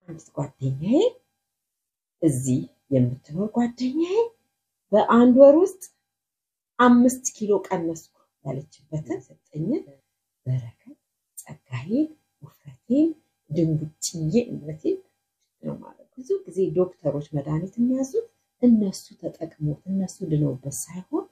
አንዲት ጓደኛዬ እዚህ የምትኖር ጓደኛዬ በአንድ ወር ውስጥ አምስት ኪሎ ቀነስኩ ያለችበትን ሰጠኝን በረከት ጸጋዬን ውፍረቴን ድንቡጭዬ እምነቴን ነው ማለት ብዙ ጊዜ ዶክተሮች መድኃኒት የሚያዙት እነሱ ተጠቅሞት እነሱ ድነውበት ሳይሆን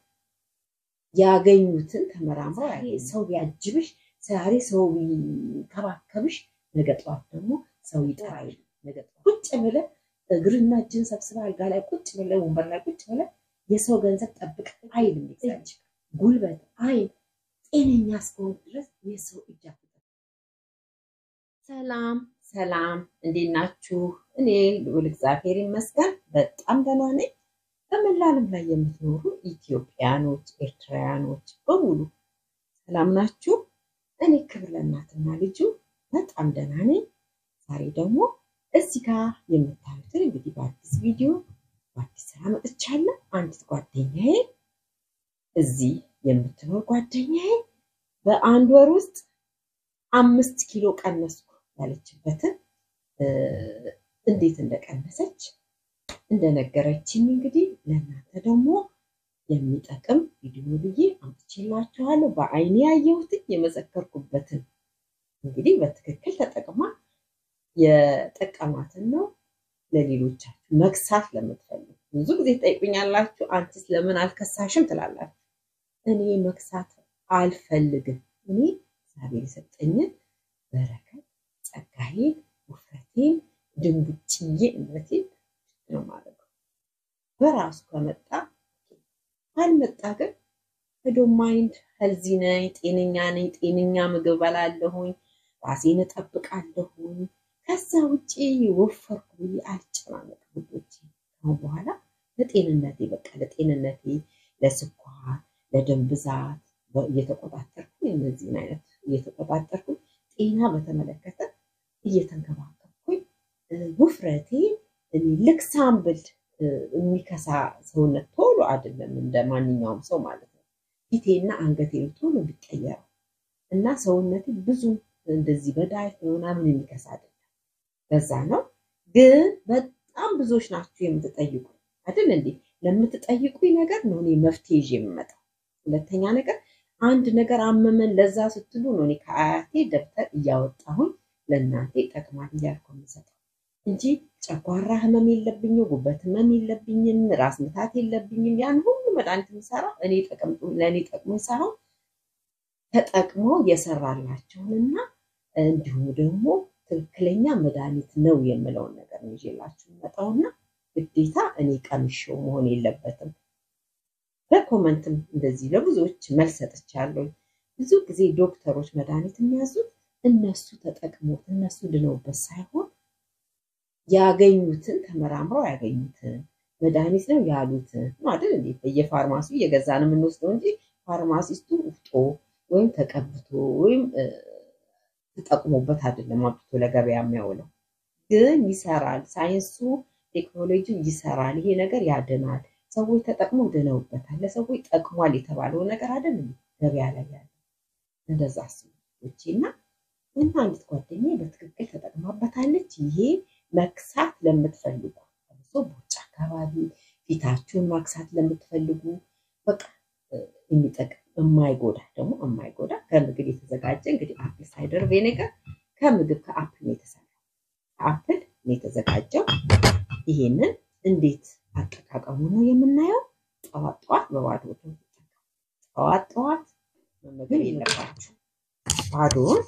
ያገኙትን ተመራምረው ሰው ቢያጅብሽ ዛሬ ሰው ቢንከባከብሽ ነገ ጠዋት ደግሞ ሰው ይጠራል። ነገ ጠዋት ቁጭ ብለህ እግርና እጅን ሰብስበህ አልጋ ላይ ቁጭ ብለህ ወንበር ላይ ቁጭ ብለህ የሰው ገንዘብ ጠብቅ አይልም። እጅ፣ ጉልበት፣ አይን ጤነኛ እስከሆን ድረስ የሰው እጅ አትጠብቅ። ሰላም ሰላም፣ እንዴት ናችሁ? እኔ ልዑል እግዚአብሔር ይመስገን በጣም ደህና ነኝ። በመላ ዓለም ላይ የምትኖሩ ኢትዮጵያኖች፣ ኤርትራውያኖች በሙሉ ሰላም ናችሁ? እኔ ክብር ለእናትና ልጁ በጣም ደህና ነኝ። ዛሬ ደግሞ እዚህ ጋር የምታዩትን እንግዲህ በአዲስ ቪዲዮ በአዲስ ስራ መጥቻለሁ። አንዲት ጓደኛዬ እዚህ የምትኖር ጓደኛዬ በአንድ ወር ውስጥ አምስት ኪሎ ቀነስኩ ያለችበትን እንዴት እንደቀነሰች እንደነገረችኝ እንግዲህ ለእናንተ ደግሞ የሚጠቅም ቪዲዮ ብዬ አምጥቼላችኋለሁ። በአይኔ ያየሁትን የመሰከርኩበትን እንግዲህ በትክክል ተጠቅማ የጠቀማትን ነው ለሌሎቻችሁ መክሳት ለምትፈልጉ ብዙ ጊዜ ትጠይቁኛላችሁ፣ አንቺስ ለምን አልከሳሽም ትላላችሁ። እኔ መክሳት አልፈልግም። እኔ እግዚአብሔር የሰጠኝን በረከት ጸጋዬን፣ ውፍረቴን፣ ድንቡጭዬ እምነቴን ነው ማለት ነው። በራሱ ከመጣ ካልመጣ ግን ሄዶ ማይንድ ሄልዚ ነኝ፣ ጤነኛ ነኝ፣ ጤነኛ ምግብ በላለሁኝ፣ ራሴን እጠብቃለሁኝ። ከዛ ውጭ ወፈርኩ ብዬ አልጨናነቅም። ውዶቼ ከአሁን በኋላ ለጤንነቴ በቃ ለጤንነቴ ለስኳር፣ ለደም ብዛት እየተቆጣጠርኩ እነዚህን አይነት እየተቆጣጠርኩ ጤና በተመለከተ እየተንከባከብኩኝ ውፍረቴ ልክ ሳምብል የሚከሳ ሰውነት ቶሎ አይደለም እንደ ማንኛውም ሰው ማለት ነው። ፊቴና አንገቴ ቶሎ ቢቀየረው እና ሰውነቴ ብዙ እንደዚህ በዳይት ምናምን የሚከሳ አይደለም። በዛ ነው ግን በጣም ብዙዎች ናችሁ የምትጠይቁ አይደል እንዴ? ለምትጠይቁኝ ነገር ነው እኔ መፍትሄ ይዤ የምመጣው። ሁለተኛ ነገር አንድ ነገር አመመን ለዛ ስትሉ ነው እኔ ከአያቴ ደብተር እያወጣሁኝ ለእናንተ ይጠቅማል እያልኩ የምሰጠው እንጂ ጨጓራ ህመም የለብኝም፣ ጉበት ህመም የለብኝም፣ ራስ ምታት የለብኝም። ያን ሁሉ መድኃኒት የምሰራው እኔ ለእኔ ጠቅሞኝ ሳይሆን ተጠቅሞ የሰራላቸውንና እንዲሁም ደግሞ ትክክለኛ መድኃኒት ነው የምለውን ነገር ነው ይዤላችሁ የምመጣውና ግዴታ እኔ ቀምሼው መሆን የለበትም። በኮመንትም እንደዚህ ለብዙዎች መልስ ሰጥቻለሁ። ብዙ ጊዜ ዶክተሮች መድኃኒት የሚያዙት እነሱ ተጠቅሞት እነሱ ድነውበት ሳይሆን ያገኙትን ተመራምረው ያገኙትን መድኃኒት ነው ያሉትን ነው አይደል እንዴ? በየፋርማሲው እየገዛን የምንወስደው እንጂ ፋርማሲስቱ ውፍጦ ወይም ተቀብቶ ወይም ተጠቅሞበት አይደለም አምጥቶ ለገበያ የሚያውለው። ግን ይሰራል፣ ሳይንሱ ቴክኖሎጂ ይሰራል። ይሄ ነገር ያድናል። ሰዎች ተጠቅመው ድነውበታል። ለሰዎች ጠቅሟል የተባለው ነገር አይደለም ገበያ ላይ ያለ እንደዛ ሰዎች እና እና አንዲት ጓደኛ በትክክል ተጠቅማበታለች። ይሄ መክሳት ለምትፈልጉ ለምሶ ቦርጭ አካባቢ ፊታችሁን ማክሳት ለምትፈልጉ በቃ የሚጠቅም የማይጎዳ ደግሞ የማይጎዳ ከምግብ የተዘጋጀ እንግዲህ አፕል ሳይደር ቬኔጋር ከምግብ ከአፕል ነው የተሰራው። ከአፕል ነው የተዘጋጀው። ይሄንን እንዴት አጠቃቀሙ ነው የምናየው። ጠዋት ጠዋት በባዶ ጠዋት ጠዋት መመገብ የለባችሁ። ባዶውን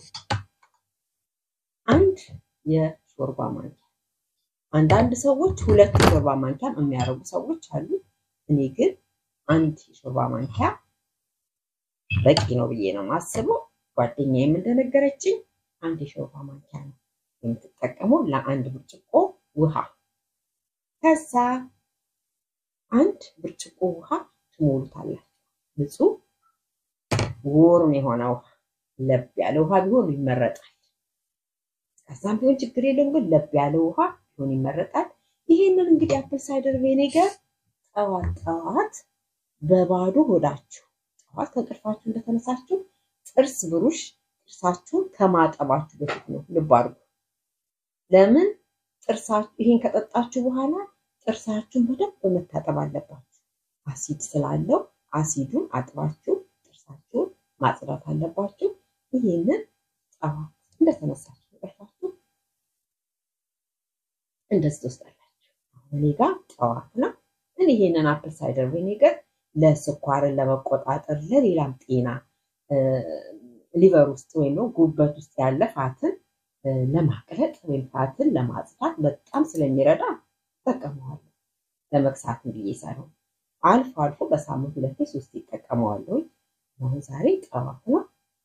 አንድ የሾርባ ማንኪያ አንዳንድ ሰዎች ሁለት የሾርባ ማንኪያም የሚያደርጉ ሰዎች አሉ። እኔ ግን አንድ የሾርባ ማንኪያ በቂ ነው ብዬ ነው የማስበው። ጓደኛዬም እንደነገረችኝ አንድ የሾርባ ማንኪያ ነው የምትጠቀመው ለአንድ ብርጭቆ ውሃ። ከዛ አንድ ብርጭቆ ውሃ ትሞሉታላችሁ። ንጹህ ወርም የሆነ ውሃ፣ ለብ ያለ ውሃ ቢሆን ይመረጣል። ከዛም ቢሆን ችግር የለውም፣ ግን ለብ ያለ ውሃ ቢሆን ይመረጣል። ይሄንን እንግዲህ አፕል ሳይደር ቬኔገር ጠዋት ጠዋት በባዶ ሆዳችሁ ጠዋት ከእንቅልፋችሁ እንደተነሳችሁ ጥርስ ብሩሽ ጥርሳችሁን ከማጠባችሁ በፊት ነው። ልብ አድርጉ። ለምን ጥርሳችሁ ይሄን ከጠጣችሁ በኋላ ጥርሳችሁን በደንብ መታጠብ አለባችሁ። አሲድ ስላለው አሲዱን አጥባችሁ ጥርሳችሁን ማጽዳት አለባችሁ። ይሄንን ጠዋት እንደተነሳችሁ እንቅልፋችሁ እንደዚህ ትወስዳላችሁ። አሁን እኔ ጋር ጠዋት ነው። እኔ ይሄንን አፕል ሳይደር ቪኒገር ለስኳርን ለመቆጣጠር ለሌላም ጤና ሊቨር ውስጥ ወይም ጉበት ውስጥ ያለ ፋትን ለማቅለጥ ወይም ፋትን ለማጽዳት በጣም ስለሚረዳ እጠቀመዋለሁ። ለመክሳት ብዬ ሳይሆን አልፎ አልፎ በሳምንት ሁለቴ ሶስት ይጠቀመዋለሁ። አሁን ዛሬ ጠዋት ነው።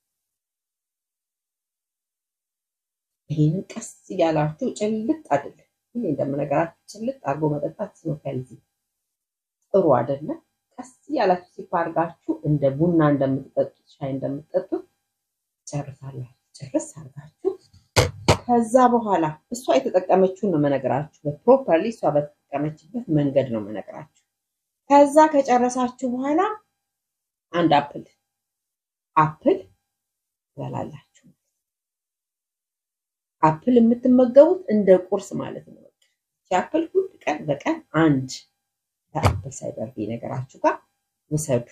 ይህንን ቀስ እያላችሁ ጭልጥ አይደለም ይሄ እንደምነገራችሁ ጭልጥ አድርጎ መጠጣት ስኖከልዚ ጥሩ አይደለም። ቀስ እያላችሁ ሲፓርጋችሁ እንደ ቡና እንደምትጠጡት ሻይ እንደምትጠጡት ጨርሳላችሁ። ጨርስ አድርጋችሁ ከዛ በኋላ እሷ የተጠቀመችውን ነው መነግራችሁ። በፕሮፐርሊ እሷ በተጠቀመችበት መንገድ ነው መነግራችሁ። ከዛ ከጨረሳችሁ በኋላ አንድ አፕል አፕል ትበላላችሁ። አፕል የምትመገቡት እንደ ቁርስ ማለት ነው። አፕል ሁል ቀን በቀን አንድ ከአፕል ሳይደር ነገራችሁ ጋር ውሰዱ።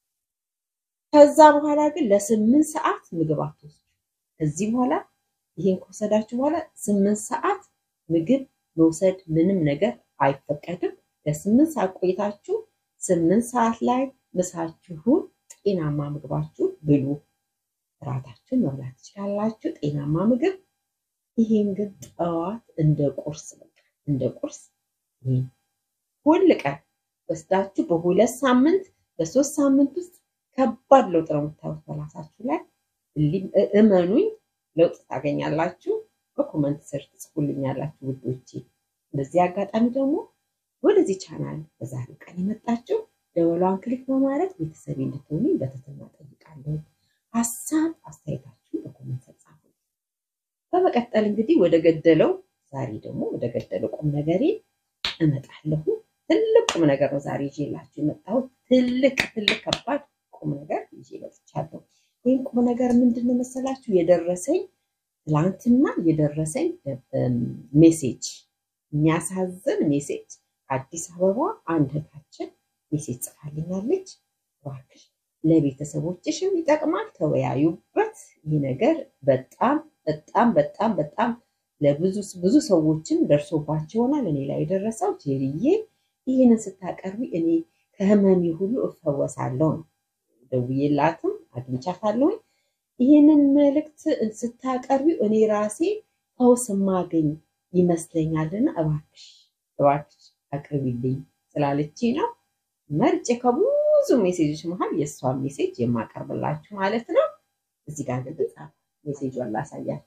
ከዛ በኋላ ግን ለስምንት ሰዓት ምግብ አትወስዱ። ከዚህ በኋላ ይሄን ከወሰዳችሁ በኋላ ስምንት ሰዓት ምግብ መውሰድ ምንም ነገር አይፈቀድም። ለስምንት ሰዓት ቆይታችሁ ስምንት ሰዓት ላይ ምሳችሁን ጤናማ ምግባችሁን ብሉ። እራታችሁን መብላት ትችላላችሁ፣ ጤናማ ምግብ። ይሄን ግን ጠዋት እንደ ቁርስ በቃ እንደ ቁርስ ይሄን ሁል ቀን ወስዳችሁ በሁለት ሳምንት በሶስት ሳምንት ውስጥ ከባድ ለውጥ ነው የምታዩት በራሳችሁ ላይ። እመኑኝ ለውጥ ታገኛላችሁ። በኮመንት ስር ትጽፉልኛላችሁ ውዶቼ። በዚህ አጋጣሚ ደግሞ ወደዚህ ቻናል በዛሬው ቀን የመጣችሁ ደወሏን ክሊክ በማድረግ ቤተሰቤ እንድትሆኑ በትህትና ጠይቃለሁ። ሀሳብ አስተያየታችሁን በኮመንት ስር ጻፉ። በመቀጠል እንግዲህ ወደ ገደለው ዛሬ ደግሞ ወደ ገደለው ቁም ነገሬ እመጣለሁ። ትልቅ ቁም ነገር ነው ዛሬ ይዤላችሁ የመጣሁት። ትልቅ ትልቅ ከባድ ቁም ነገር ይዤ መጥቻለሁ። ይህን ቁም ነገር ምንድን ነው መሰላችሁ? የደረሰኝ ትላንትና የደረሰኝ ሜሴጅ፣ የሚያሳዝን ሜሴጅ። አዲስ አበባ አንድ እህታችን ሜሴጅ ጽፋልኛለች። እባክሽ ለቤተሰቦችሽም ይጠቅማል፣ ተወያዩበት። ይህ ነገር በጣም በጣም በጣም በጣም ለብዙ ብዙ ሰዎችም ደርሶባቸው ይሆናል። እኔ ላይ የደረሰው ጄሪዬ ይህንን ስታቀርቢ እኔ ከህመሜ ሁሉ እፈወሳለሁ ነው። ደውዬላትም አግኝቻታለሁኝ። ይህንን መልእክት ስታቀርቢ እኔ ራሴ ፈውስ ማገኝ ይመስለኛልና እባክሽ እባክሽ አቅርቢልኝ ስላለችኝ ነው መርጬ ከብዙ ሜሴጆች መሀል የእሷን ሜሴጅ የማቀርብላችሁ ማለት ነው። እዚህ ጋር ግን ጻፍ ሜሴጇን ላሳያችሁ።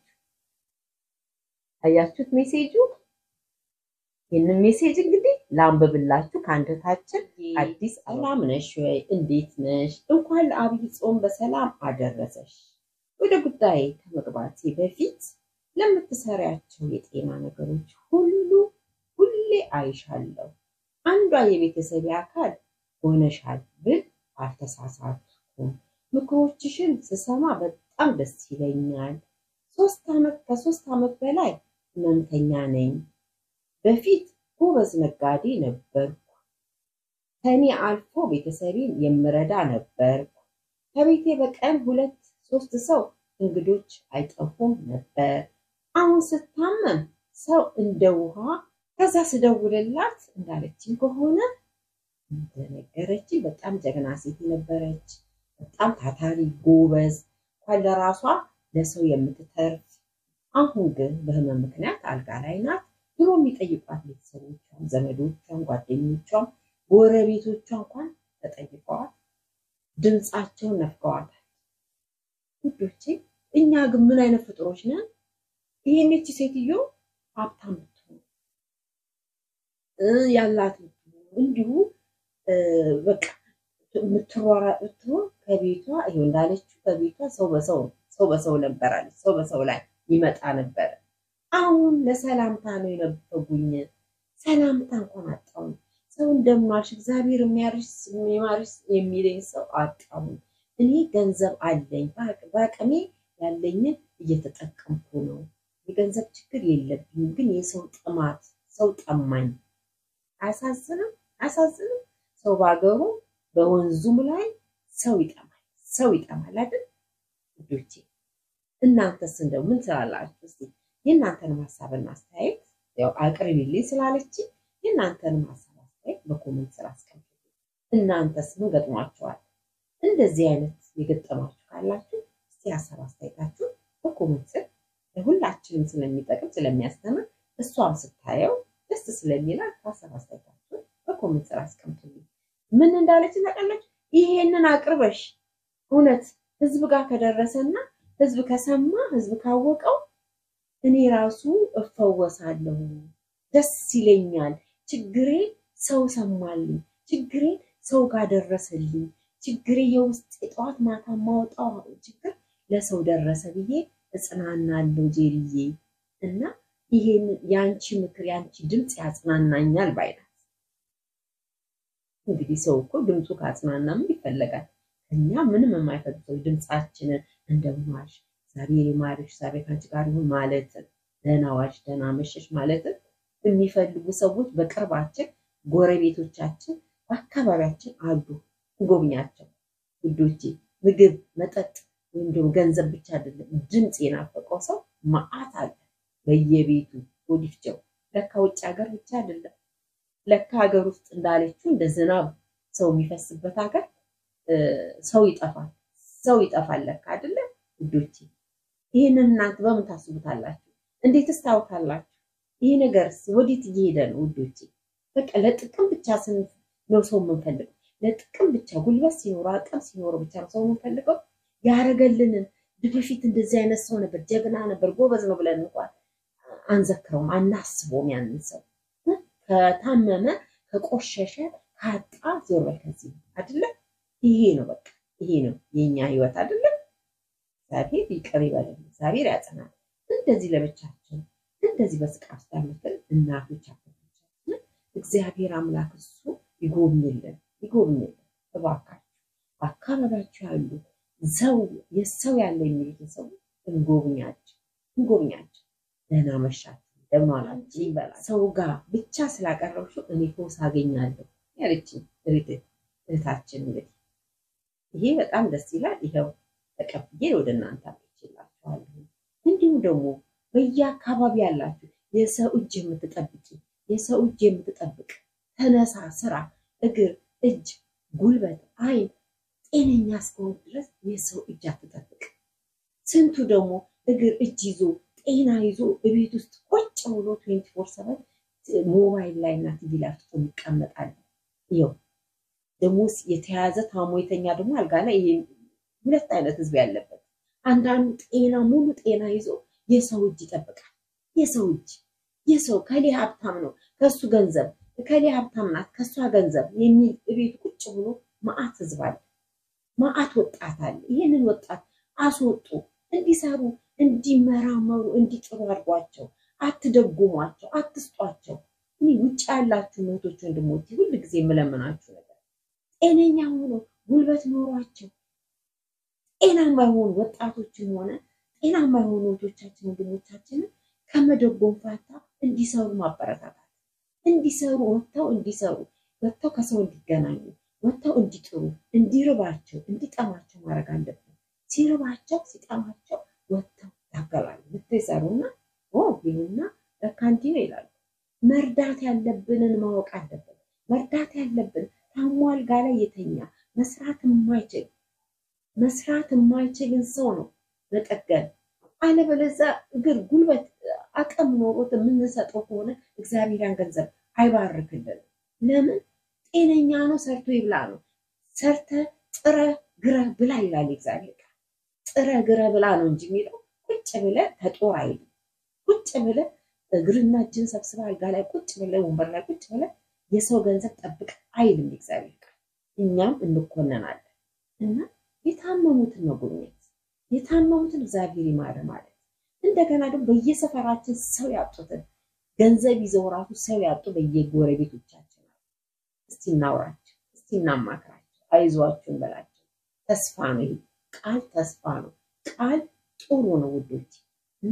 አያችሁት ሜሴጁ? ይህንን ሜሴጅ እንግዲህ ላንብብላችሁ። ከአንደታችን አዲስ ሰላም ነሽ ወይ? እንዴት ነሽ? እንኳን ለአብይ ጾም በሰላም አደረሰሽ። ወደ ጉዳይ ከመግባቴ በፊት ለምትሰሪያቸው የጤና ነገሮች ሁሉ ሁሌ አይሻለሁ። አንዷ የቤተሰብ አካል ሆነሻል ብል አልተሳሳትኩም። ምክሮችሽን ስሰማ በጣም ደስ ይለኛል። ሶስት ዓመት ከሶስት ዓመት በላይ ህመምተኛ ነኝ። በፊት ጎበዝ ነጋዴ ነበርኩ። ከኔ አልፎ ቤተሰቤን የምረዳ ነበርኩ። ከቤቴ በቀን ሁለት ሶስት ሰው እንግዶች አይጠፉም ነበር። አሁን ስታመም ሰው እንደ ውሃ ከዛ ስደውልላት እንዳለችኝ ከሆነ እንደነገረችኝ በጣም ጀግና ሴት ነበረች። በጣም ታታሪ ጎበዝ፣ እንኳን ለራሷ ለሰው የምትተርፍ። አሁን ግን በህመም ምክንያት አልጋ ላይ ናት። ድሮ የሚጠይቋት ቤተሰቦቿም፣ ዘመዶቿም፣ ጓደኞቿም፣ ጎረቤቶቿ እንኳን ተጠይቀዋል። ድምፃቸውን ነፍገዋታል። ውዶቼ እኛ ግን ምን አይነት ፍጥሮች ነን? ይሄኔች ሴትዮ ሀብታም ብትሆን ያላት እንዲሁ በቃ የምትሯሯጥ ብትሆን ከቤቷ ይኸው እንዳለችው ከቤቷ ሰው በሰው ሰው በሰው ነበራለች። ሰው በሰው ላይ ይመጣ ነበረ። አሁን ለሰላምታ ነው የነበጉኝ። ሰላምታ እንኳን አጣሁኝ። ሰው እንደምናልሽ እግዚአብሔር የሚያርሽ የሚማርሽ የሚለኝ ሰው አጣሁኝ። እኔ ገንዘብ አለኝ፣ በአቅሜ ያለኝን እየተጠቀምኩ ነው። የገንዘብ ችግር የለብኝም፣ ግን የሰው ጥማት ሰው ጠማኝ። አያሳዝንም? አያሳዝንም? ሰው በሀገሩ በወንዙም ላይ ሰው ይጠማል፣ ሰው ይጠማል አይደል ልጆቼ? እናንተስ እንደው ምን ትላላችሁ? እስኪ የእናንተንም ሀሳብና አስተያየት ያው አቅርቢልኝ ስላለች የእናንተንም ሀሳብ አስተያየት በኮመንት ስራ አስቀምጡ። እናንተስ ምን ገጥሟችኋል? እንደዚህ አይነት የገጠማችሁ ካላችሁ እስቲ ሀሳብ አስተያየታችሁ በኮመንት ስር ለሁላችንም ስለሚጠቅም ስለሚያስተምር እሷም ስታየው ደስ ስለሚላት ሀሳብ አስተያየታችሁ በኮመንት ስር አስቀምጡልኝ። ምን እንዳለች ታውቃለች? ይሄንን አቅርበሽ እውነት ህዝብ ጋር ከደረሰና ህዝብ ከሰማ ህዝብ ካወቀው እኔ ራሱ እፈወሳለሁ፣ ደስ ይለኛል። ችግሬ ሰው ሰማልኝ፣ ችግሬ ሰው ጋር ደረሰልኝ፣ ችግሬ የውስጥ የጠዋት ማታ ማውጣው ችግር ለሰው ደረሰ ብዬ እጽናናለሁ ጄሪዬ። እና ይሄን የአንቺ ምክር የአንቺ ድምፅ ያጽናናኛል ባይናት። እንግዲህ ሰው እኮ ድምፁ ካጽናና ምን ይፈለጋል? እኛ ምንም የማይፈልግ ሰው ድምፃችንን እንደምዋሽ እግዚአብሔር ይማርሽ፣ እግዚአብሔር ከአንቺ ጋር ይሁን ማለትን፣ ደህና ዋሽ፣ ደህና መሸሽ ማለትን የሚፈልጉ ሰዎች በቅርባችን፣ ጎረቤቶቻችን፣ በአካባቢያችን አሉ። እንጎብኛቸው ውዶቼ። ምግብ፣ መጠጥ ወይም ደግሞ ገንዘብ ብቻ አይደለም፣ ድምፅ የናፈቀው ሰው መዓት አለ በየቤቱ ወዲፍቸው። ለካ ውጭ ሀገር ብቻ አይደለም፣ ለካ ሀገር ውስጥ እንዳለችው እንደ ዝናብ ሰው የሚፈስበት ሀገር ሰው ይጠፋል፣ ሰው ይጠፋል ለካ አይደለም ውዶቼ። ይህንን እናንተ በምን ታስቡታላችሁ? እንዴትስ ታውታላችሁ? ይሄ ነገርስ ወዴት እየሄደ ነው ውዶቼ? በቃ ለጥቅም ብቻ ስን ነው ሰው የምንፈልገው። ለጥቅም ብቻ ጉልበት ሲኖረው አቅም ሲኖረው ብቻ ነው ሰው የምንፈልገው። ያረገልንን በፊት እንደዚህ አይነት ሰው ነበር፣ ጀግና ነበር፣ ጎበዝ ነው ብለን እንኳን አንዘክረውም፣ አናስበውም። ያንን ሰው ከታመመ ከቆሸሸ ካጣ ዞር በል ከዚህ አይደለ? ይሄ ነው በቃ ይሄ ነው የኛ ህይወት አይደለም። እግዚአብሔር ይቅር ይበለን፣ እግዚአብሔር ያጽናል። እንደዚህ ለብቻችን እንደዚህ በስቃይ ውስጥ ያሉትን እናቶች አባቶቻችን እግዚአብሔር አምላክ እሱ ይጎብኝልን ይጎብኝልን። እባካችሁ በአካባቢያችሁ ያሉ ሰው የሰው ያለ የሚሉትን ሰው እንጎብኛቸው እንጎብኛቸው። ደህና መሻችሁ ደህና ዋላችሁ ይበላል። ሰው ጋር ብቻ ስላቀረብሽው እኔ ፈውስ አገኛለሁ ያለችኝ እህታችን እንግዲህ ይሄ በጣም ደስ ይላል። ይኸው ተቀብዬ ወደ እናንተ አምጥቼላችኋለሁ። እንዲሁም ደግሞ በየአካባቢ ያላችሁ የሰው እጅ የምትጠብቂ የሰው እጅ የምትጠብቅ ተነሳ፣ ስራ፣ እግር፣ እጅ፣ ጉልበት፣ አይን ጤነኛ እስከሆን ድረስ የሰው እጅ አትጠብቅ። ስንቱ ደግሞ እግር እጅ ይዞ ጤና ይዞ ቤት ውስጥ ቁጭ ብሎ ትዌንቲ ፎር ሰቨን ሞባይል ላይ እና ቲቪ ላይ አፍጥጦ ይቀመጣል። ይኸው ደግሞ የተያዘ ታሞ የተኛ ደግሞ አልጋ ላይ ሁለት አይነት ህዝብ ያለበት አንዳንዱ ጤና ሙሉ ጤና ይዞ የሰው እጅ ይጠብቃል። የሰው እጅ የሰው ከሌ ሀብታም ነው ከሱ ገንዘብ ከሌ ሀብታም ናት ከሷ ገንዘብ የሚል ቤት ቁጭ ብሎ መዓት ህዝብ አለ። መዓት ወጣት አለ። ይህንን ወጣት አስወጡ፣ እንዲሰሩ፣ እንዲመራመሩ፣ እንዲጥሩ አድርጓቸው። አትደጉሟቸው፣ አትስጧቸው። እኔ ውጭ ያላችሁ እህቶች ወንድሞች ሁል ጊዜ የምለምናችሁ ነገር ጤነኛ ሆኖ ጉልበት ኖሯቸው ጤናማ የሆኑ ወጣቶችን ሆነ ጤናማ የሆኑ እህቶቻችን ወንድሞቻችንን ከመደጎም ፋታ እንዲሰሩ ማበረታታት እንዲሰሩ ወጥተው እንዲሰሩ ወጥተው ከሰው እንዲገናኙ ወጥተው እንዲጥሩ እንዲርባቸው እንዲጠማቸው ማድረግ አለብን። ሲርባቸው ሲጠማቸው ወጥተው ያገባሉ ወጥተው ይሰሩና ይሉና ለካ እንዲህ ነው ይላሉ። መርዳት ያለብንን ማወቅ አለብን። መርዳት ያለብን ታሞ አልጋ ላይ የተኛ መስራት የማይችል መስራት የማይችልን ሰው ነው መጠገን። አለበለዚያ እግር ጉልበት አቅም ኖሮት የምንሰጠው ከሆነ እግዚአብሔር ያን ገንዘብ አይባርክልንም። ለምን ጤነኛ ነው፣ ሰርቶ ይብላ ነው። ሰርተ ጥረ ግረ ብላ ይላል እግዚአብሔር ቃል። ጥረ ግረ ብላ ነው እንጂ የሚለው ቁጭ ብለ ተጦር አይልም። ቁጭ ብለ እግርና እጅን ሰብስበ አልጋ ላይ ቁጭ ብለ ወንበር ላይ ቁጭ ብለ የሰው ገንዘብ ጠብቅ አይልም እግዚአብሔር ቃል። እኛም እንኮነናለን እና የታመሙትን መጎብኘት የታመሙትን እግዚአብሔር ይማረ ማለት እንደገና ደግሞ በየሰፈራችን ሰው ያጡትን ገንዘብ ይዘው ራሱ ሰው ያጡ በየጎረቤቶቻችን አሉ። እስቲ እናውራቸው፣ እስቲ እናማክራቸው፣ አይዟችሁ እንበላቸው። ተስፋ ነው ይሄ ቃል፣ ተስፋ ነው ቃል፣ ጥሩ ነው ውዶች። እና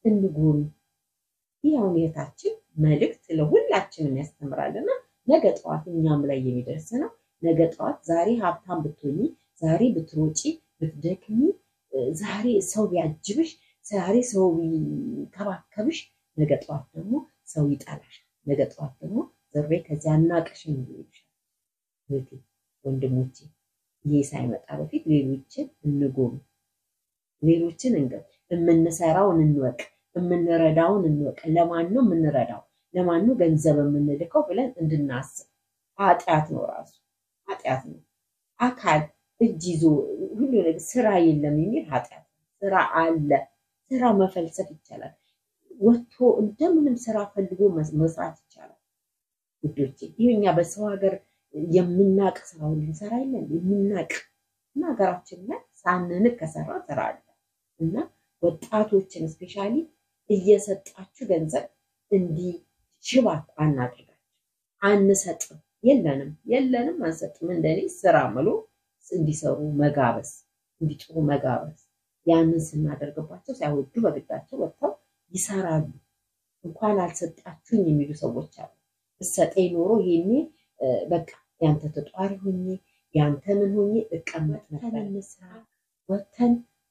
እንጎብኝ። ይህ አሁን የታችን መልእክት ለሁላችንም ያስተምራልና ነገ ጠዋት እኛም ላይ የሚደርስ ነው። ነገ ጠዋት ዛሬ ሀብታም ብትሆኚ፣ ዛሬ ብትሮጪ፣ ብትደክሚ፣ ዛሬ ሰው ቢያጅብሽ፣ ዛሬ ሰው ቢከባከብሽ፣ ነገ ጠዋት ደግሞ ሰው ይጠላሻል። ነገ ጠዋት ደግሞ ዘሬ ከዚያ አናቅሽም ይልሻል። እህቴ ወንድሞቼ፣ ይሄ ሳይመጣ በፊት ሌሎችን እንጎብኝ፣ ሌሎችን እንገብ፣ የምንሰራውን እንወቅ፣ የምንረዳውን እንወቅ። ለማን ነው የምንረዳው? ለማን ነው ገንዘብ የምንልከው ብለን እንድናስብ። ኃጢአት ነው ራሱ ኃጢአት ነው። አካል እጅ ይዞ ሁሉ ነገር ስራ የለም የሚል ኃጢአት ነው። ስራ አለ። ስራ መፈልሰፍ ይቻላል። ወጥቶ እንደምንም ስራ ፈልጎ መስራት ይቻላል። ውዶቼ ይህ እኛ በሰው ሀገር የምናቅ ስራውን ልንሰራ የለን የምናቅ እና ሀገራችን ላይ ሳንንቅ ከሰራ ስራ አለ እና ወጣቶችን ስፔሻሊ እየሰጣችሁ ገንዘብ እንዲህ ሽባት አናድርጋቸው። አንሰጥም፣ የለንም፣ የለንም፣ አንሰጥም። እንደኔ ስራ ምሎ እንዲሰሩ መጋበዝ፣ እንዲጥሩ መጋበዝ። ያንን ስናደርግባቸው ሳይወዱ በግዳቸው ወጥተው ይሰራሉ። እንኳን አልሰጣችሁኝ የሚሉ ሰዎች አሉ። እሰጠኝ ኖሮ ይሄኔ በቃ ያንተ ተጧሪ ሆኜ ያንተ ምን ሆኜ እቀመጥ ነበር። እንስራ ወተን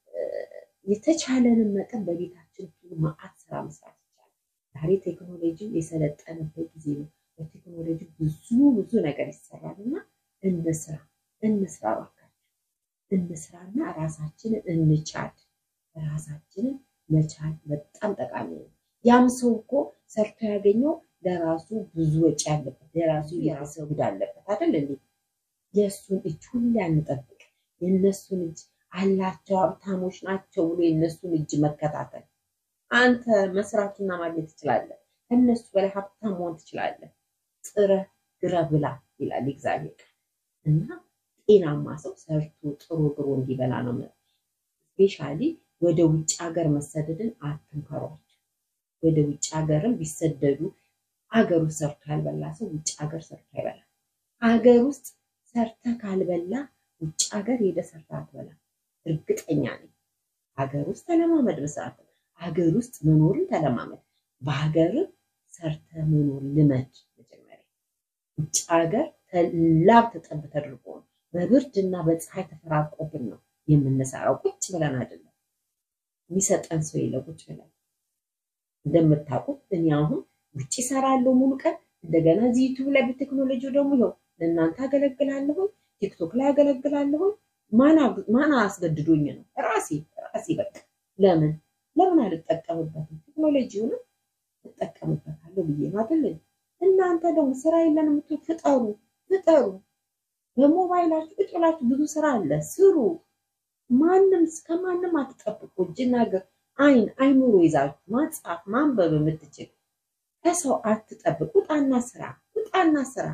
የተቻለንን መጠን በቤታችን ማአት ስራ መስራት ይቻላል። ዛሬ ቴክኖሎጂ የሰለጠነበት ጊዜ ነው። በቴክኖሎጂ ብዙ ብዙ ነገር ይሰራል እና እንስራ እንስራ እባካችሁ እንስራና ራሳችንን እንቻል። ራሳችንን መቻል በጣም ጠቃሚ ነው። ያም ሰው እኮ ሰርቶ ያገኘው ለራሱ ብዙ ወጪ አለበት፣ ለራሱ የቤተሰብ ጉድ አለበት አይደል እንዴ? የእሱን እጅ ሁሌ አንጠብቅ። የእነሱን እጅ አላቸው ሀብታሞች ናቸው ብሎ የእነሱን እጅ መከታተል። አንተ መስራትና ማግኘት ትችላለህ። ከእነሱ በላይ ሀብታም መሆን ትችላለህ። ጥረህ ግረህ ብላ ይላል እግዚአብሔር እና ጤናማ ሰው ሰርቶ ጥሮ ግሮ እንዲበላ ነው። ስፔሻሊ ወደ ውጭ ሀገር መሰደድን አትምከሯቸው። ወደ ውጭ ሀገርም ቢሰደዱ አገር ውስጥ ሰርቶ ያልበላ ሰው ውጭ ሀገር ሰርቶ አይበላ። አገር ውስጥ ሰርተ ካልበላ ውጭ ሀገር ሄደ ሰርተ አትበላ። እርግጠኛ ነኝ። ሀገር ውስጥ ተለማመድ መስራት፣ ሀገር ውስጥ መኖርን ተለማመድ። በሀገር ሰርተ መኖር ልመድ። መጀመሪያ ውጭ ሀገር ላብ ተጠብ ተደርጎ ነው በብርድ እና በፀሐይ ተፈራቆብን ነው የምንሰራው። ቁጭ ብለን አይደለም። የሚሰጠን ሰው የለ ቁጭ ብለን እንደምታውቁት እኔ አሁን ውጭ እሰራለሁ ሙሉ ቀን። እንደገና እዚህ ዩቱብ ላይ በቴክኖሎጂ ደግሞ ይኸው ለእናንተ አገለግላለሁ፣ ቲክቶክ ላይ አገለግላለሁ። ማን አስገድዶኝ ነው? ራሴ ራሴ በቃ ለምን ለምን አልጠቀምበትም? ቴክኖሎጂውንም እጠቀምበታለሁ ብዬ ነው አይደል? እናንተ ደግሞ ስራ የለን የምትሉ ፍጠሩ ፍጠሩ። በሞባይላችሁ ቁጭ ብላችሁ ብዙ ስራ አለ፣ ስሩ። ማንም ከማንም አትጠብቁ። እጅና እግር አይን አይኑሮ ይዛችሁ ማጻፍ ማንበብ የምትችል ከሰው አትጠብቅ። ውጣና ስራ ውጣና ስራ።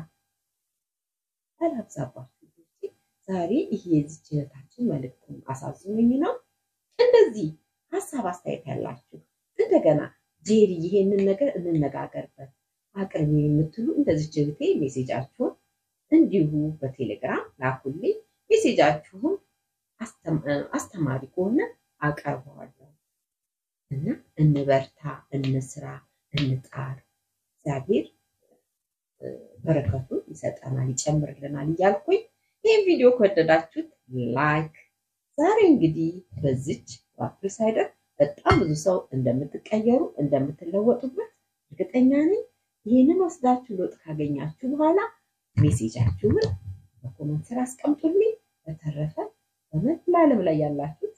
አላብዛባችሁ። ዛሬ ይሄ የዚች እህታችን መልዕክቱን አሳዝኖኝ ነው። እንደዚህ ሀሳብ አስተያየት ያላችሁ እንደገና ጄሪ ይሄንን ነገር እንነጋገርበት አቅርቢ የምትሉ እንደዚች እህቴ ሜሴጃችሁን እንዲሁ በቴሌግራም ላኩልኝ። ሜሴጃችሁን አስተማሪ ከሆነ አቀርበዋለሁ እና እንበርታ፣ እንስራ፣ እንጣር። እግዚአብሔር በረከቱን ይሰጠናል፣ ይጨምርልናል እያልኩኝ ይህን ቪዲዮ ከወደዳችሁት ላይክ። ዛሬ እንግዲህ በዚች በአፕል ሳይደር በጣም ብዙ ሰው እንደምትቀየሩ እንደምትለወጡበት እርግጠኛ ነኝ። ይህንን ወስዳችሁ ለውጥ ካገኛችሁ በኋላ ሜሴጃችሁን በኮመንት ስራ አስቀምጡልኝ። በተረፈ በመላ ዓለም ላይ ያላችሁት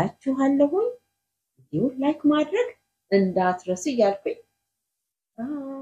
እወዳችኋለሁኝ። ቪዲዮ ላይክ ማድረግ እንዳትረሱ እያልኩኝ